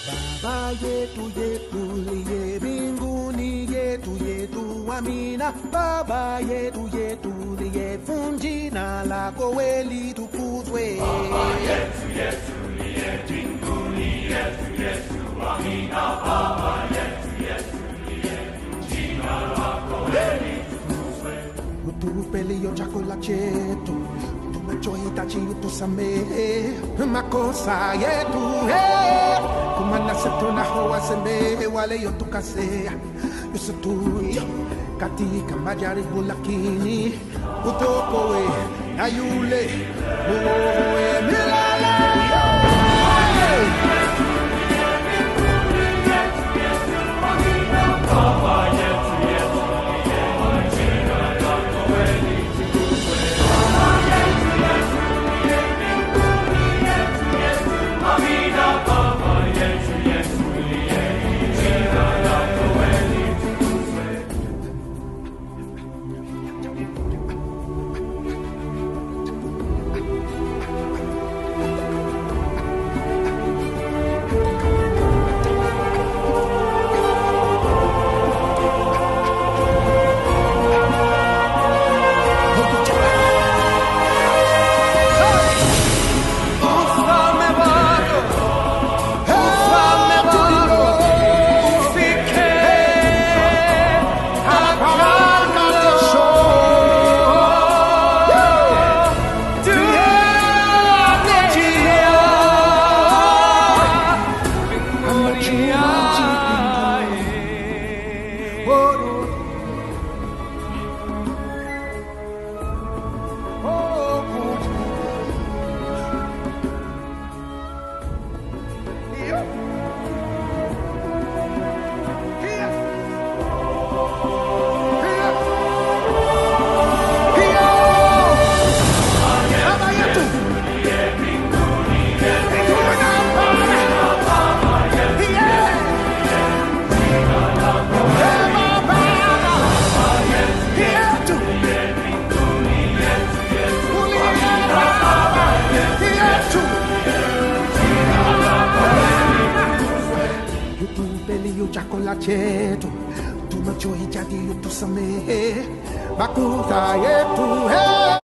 Baba yetu yetu liye mbinguni yetu yetu amina. Baba yetu yetu liye jina lako we litukuzwe. Utupe leo chakula chetu, tunachohitaji utusamehe makosa yetu, eh, kwa maana sisi tunawasamehe wale yotukosea, usitutie katika majaribu, lakini utuokoe na yule muovu milele. Ufalme wako, ufalme wako ufike haraka mwisho. Tunangojea mbinguni. Oh, oh, oh. Utupelio chakula chetu tunachohitaji utusamehe makosa yetu hey.